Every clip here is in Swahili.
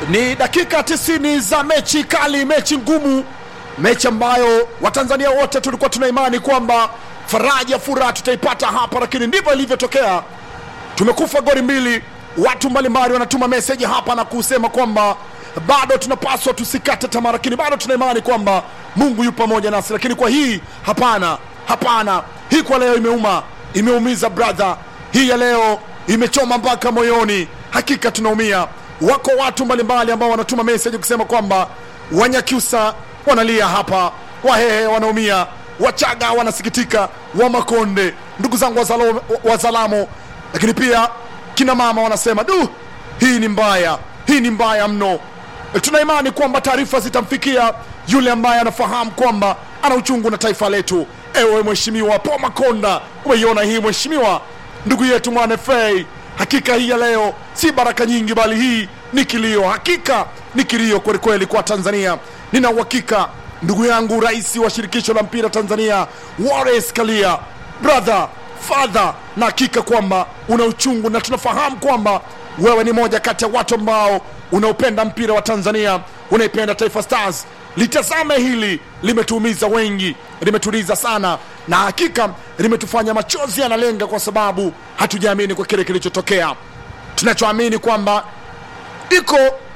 Ni dakika 90 za mechi kali, mechi ngumu, mechi ambayo Watanzania wote tulikuwa tuna imani kwamba faraja, furaha tutaipata hapa, lakini ndivyo ilivyotokea. Tumekufa goli mbili. Watu mbalimbali wanatuma meseji hapa na kusema kwamba bado tunapaswa tusikate tamaa, lakini bado tuna imani kwamba Mungu yupo pamoja nasi. Lakini kwa hii hapana, hapana, hii kwa leo imeuma, imeumiza brother. Hii ya leo imechoma mpaka moyoni, hakika tunaumia. Wako watu mbalimbali ambao wanatuma meseji kusema kwamba Wanyakyusa wanalia hapa, Wahehe wanaumia, Wachaga wanasikitika, Wamakonde, ndugu zangu wazalo- Wazalamo, lakini pia kina mama wanasema du, hii ni mbaya, hii ni mbaya mno. Tuna imani kwamba taarifa zitamfikia yule ambaye anafahamu kwamba ana uchungu na taifa letu. Ewe Mheshimiwa Paul Makonda, umeiona hii mheshimiwa, ndugu yetu mwana FA. Hakika hii ya leo si baraka nyingi, bali hii ni kilio. Hakika ni kilio kwelikweli kwa Tanzania. Nina uhakika ndugu yangu, rais wa shirikisho la mpira Tanzania Wallace Karia, brother father, na hakika kwamba una uchungu na tunafahamu kwamba wewe ni moja kati ya watu ambao unaopenda mpira wa Tanzania, unaipenda Taifa Stars. Litazame hili, limetuumiza wengi, limetuliza sana, na hakika limetufanya machozi yanalenga, kwa sababu hatujaamini kwa kile kilichotokea. Tunachoamini kwamba iko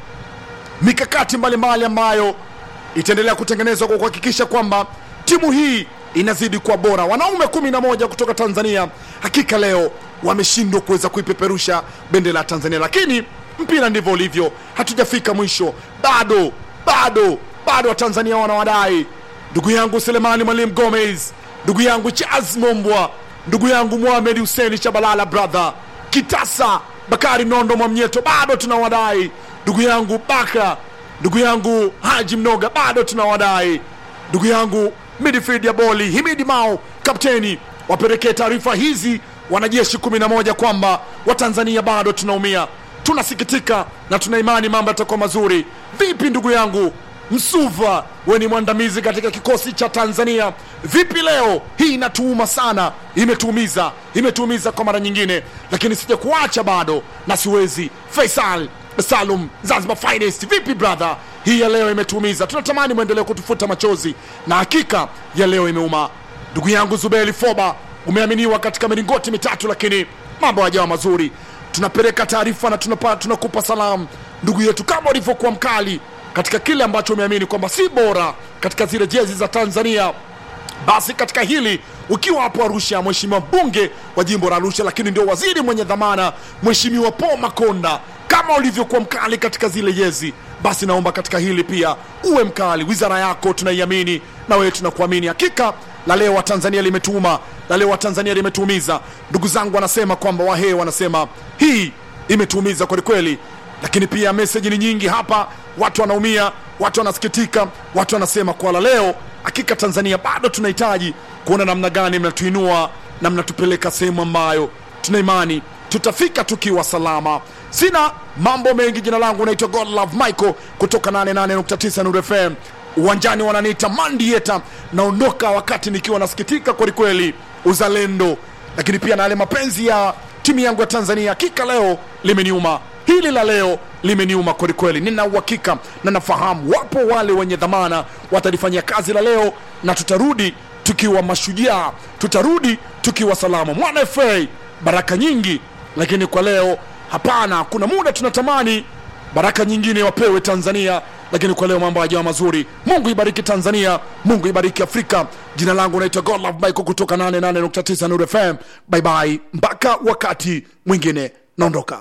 mikakati mbalimbali ambayo itaendelea kutengenezwa kwa kuhakikisha kwamba timu hii inazidi kuwa bora. Wanaume kumi na moja kutoka Tanzania hakika leo wameshindwa kuweza kuipeperusha bendera ya Tanzania, lakini mpira ndivyo ulivyo, hatujafika mwisho bado, bado, bado. Watanzania wanawadai ndugu yangu Selemani Mwalimu Gomez, ndugu yangu Charles Mombwa, ndugu yangu Mohamed Hussein Shabalala, brother Kitasa Bakari Nondo Mwamnyeto, bado tunawadai ndugu yangu Baka, ndugu yangu Haji Mnoga, bado tunawadai ndugu yangu midfield ya boli Himidi Mao, kapteni, wapelekee taarifa hizi wanajeshi 11 kwamba Watanzania bado tunaumia, tunasikitika na tuna imani mambo yatakuwa mazuri. Vipi ndugu yangu Msuva, we ni mwandamizi katika kikosi cha Tanzania. Vipi leo hii? Inatuuma sana, imetuumiza, imetuumiza kwa mara nyingine, lakini sija kuacha bado na siwezi. Faisal Salum, Zanzibar Finest, vipi brother? Hii ya leo imetuumiza, tunatamani mwendelee kutufuta machozi, na hakika ya leo imeuma. Ndugu yangu Zubeli Foba, umeaminiwa katika milingoti mitatu, lakini mambo hayajawa mazuri. Tunapeleka taarifa na tunapa, tunakupa salamu ndugu yetu, kama ulivyokuwa mkali katika kile ambacho umeamini kwamba si bora katika zile jezi za Tanzania basi katika hili ukiwa hapo Arusha, mheshimiwa mbunge wa jimbo la Arusha, lakini ndio waziri mwenye dhamana, mheshimiwa Paul Makonda, kama ulivyokuwa mkali katika zile jezi, basi naomba katika hili pia uwe mkali. Wizara yako tunaiamini na wewe tunakuamini. Hakika la leo wa Tanzania limetuma, la leo wa Tanzania limetuumiza. Ndugu zangu wanasema kwamba Wahee wanasema hii imetuumiza kwelikweli, lakini pia meseji ni nyingi hapa, watu wanaumia, watu wanasikitika, watu wanasema kwa la leo hakika Tanzania bado tunahitaji kuona namna gani mnatuinua na mnatupeleka sehemu ambayo tuna imani tutafika tukiwa salama. Sina mambo mengi, jina langu naitwa Godlove Michael kutoka 88.9 Nuru FM. Uwanjani wananiita Mandieta, naondoka wakati nikiwa nasikitika kwelikweli, uzalendo, lakini pia na yale mapenzi ya timu yangu ya Tanzania. Hakika leo limeniuma hili la leo limeniuma kwelikweli. Nina uhakika na nafahamu wapo wale wenye dhamana watalifanyia kazi la leo, na tutarudi tukiwa mashujaa, tutarudi tukiwa salama. Mwana FA baraka nyingi, lakini kwa leo hapana. Kuna muda tunatamani baraka nyingine wapewe Tanzania, lakini kwa leo mambo hayajawa mazuri. Mungu ibariki Tanzania, Mungu ibariki Afrika. Jina langu naitwa Godlove Michael kutoka 88.9 Nuru FM. Bye bye, mpaka wakati mwingine, naondoka.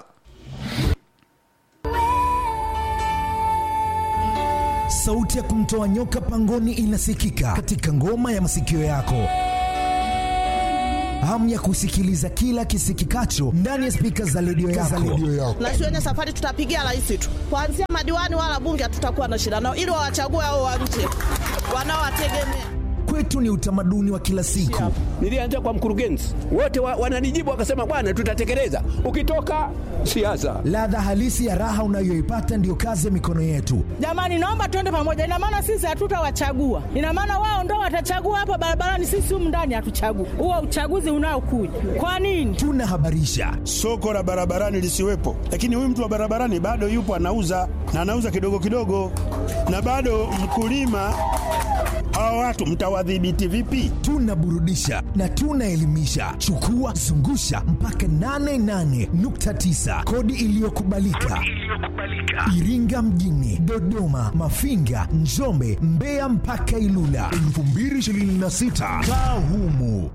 Sauti ya kumtoa nyoka pangoni inasikika katika ngoma ya masikio yako. Hamu ya kusikiliza kila kisikikacho ndani ya spika za redio yako. na shuleni safari tutapigia rais tu, kuanzia madiwani wala bunge hatutakuwa na shida nao, ili wawachague hao wa nje wanaowategemea. kwetu ni utamaduni wa kila siku. Nilianza kwa mkurugenzi, wote wa, wananijibu wakasema, bwana, tutatekeleza. Ukitoka siasa, Ladha halisi ya raha unayoipata ndiyo kazi ya mikono yetu. Jamani, naomba tuende pamoja. Ina maana sisi hatutawachagua, ina maana wao ndo watachagua hapa barabarani, sisi humu ndani hatuchagui. Huo uchaguzi unaokuja kwa nini? Tunahabarisha, soko la barabarani lisiwepo, lakini huyu mtu wa barabarani bado yupo anauza na anauza kidogo kidogo, na bado mkulima. Hawa watu mtawadhibiti vipi? tunaburudisha na tunaelimisha. Chukua zungusha mpaka 88.9 kodi iliyokubalika Iringa mjini, Dodoma, Mafinga, Njombe, Mbeya mpaka Ilula 2026 kaa humu.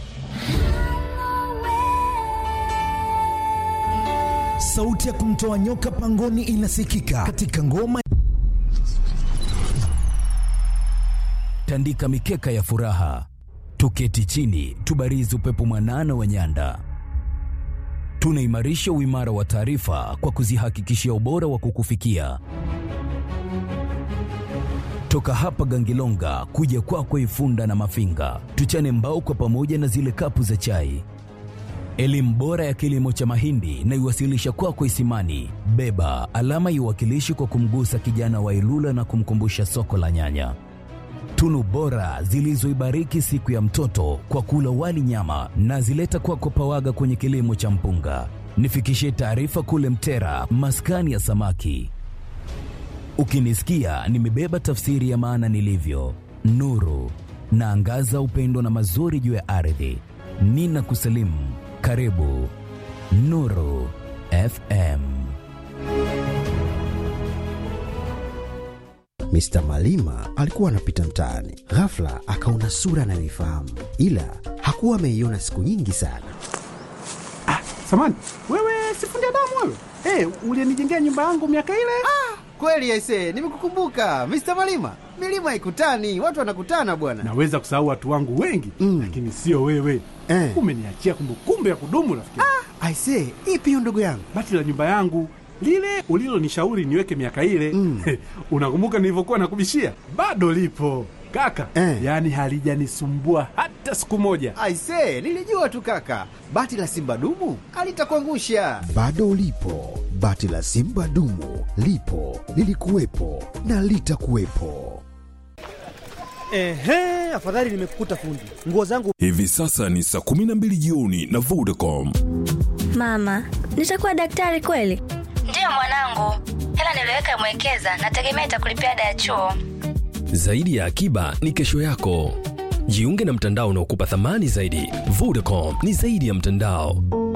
Sauti ya kumtoa nyoka pangoni inasikika katika ngoma tandika mikeka ya furaha, tuketi chini, tubarizi upepo mwanana wa nyanda. Tunaimarisha uimara wa taarifa kwa kuzihakikishia ubora wa kukufikia toka hapa Gangilonga kuja kwako Ifunda na Mafinga, tuchane mbao kwa pamoja na zile kapu za chai. Elimu bora ya kilimo cha mahindi na iwasilisha kwako Isimani. Beba alama iwakilishi kwa kumgusa kijana wa Ilula na kumkumbusha soko la nyanya tunu bora zilizoibariki siku ya mtoto kwa kula wali nyama na zileta kwako Pawaga kwenye kilimo cha mpunga. Nifikishie taarifa kule Mtera, maskani ya samaki. Ukinisikia nimebeba tafsiri ya maana nilivyo, nuru naangaza upendo na mazuri juu ya ardhi. Nina kusalimu, karibu Nuru FM. Mr. Malima alikuwa anapita mtaani, ghafla akaona sura anayoifahamu, ila hakuwa ameiona siku nyingi sana. Samani, wewe sifundi damu wewe? Hey, ulienijengea nyumba yangu miaka ile? Kweli aise, nimekukumbuka Mr. Malima. Milima ikutani, watu wanakutana bwana. Naweza kusahau watu wangu wengi Mm. lakini sio wewe. Eh. Umeniachia kumbukumbu ya kudumu rafiki. Aise, ipi hiyo ndugu yangu? Bati la nyumba yangu lile ulilonishauri niweke miaka ile Mm. unakumbuka nilivyokuwa nakubishia? Bado lipo kaka, Eh. yaani halijanisumbua hata siku moja. Aise, nilijua tu kaka, bati la simba dumu alitakuangusha. Bado ulipo, bati la simba dumu lipo, lilikuwepo na litakuwepo. Ehe, afadhali nimekukuta fundi. Nguo zangu Hivi sasa ni saa 12 jioni na Vodacom. Mama, nitakuwa daktari kweli? Ndiyo mwanangu, hela niliweka mwekeza, nategemea itakulipia ada ya chuo. Zaidi ya akiba ni kesho yako. Jiunge na mtandao unaokupa thamani zaidi. Vodacom ni zaidi ya mtandao.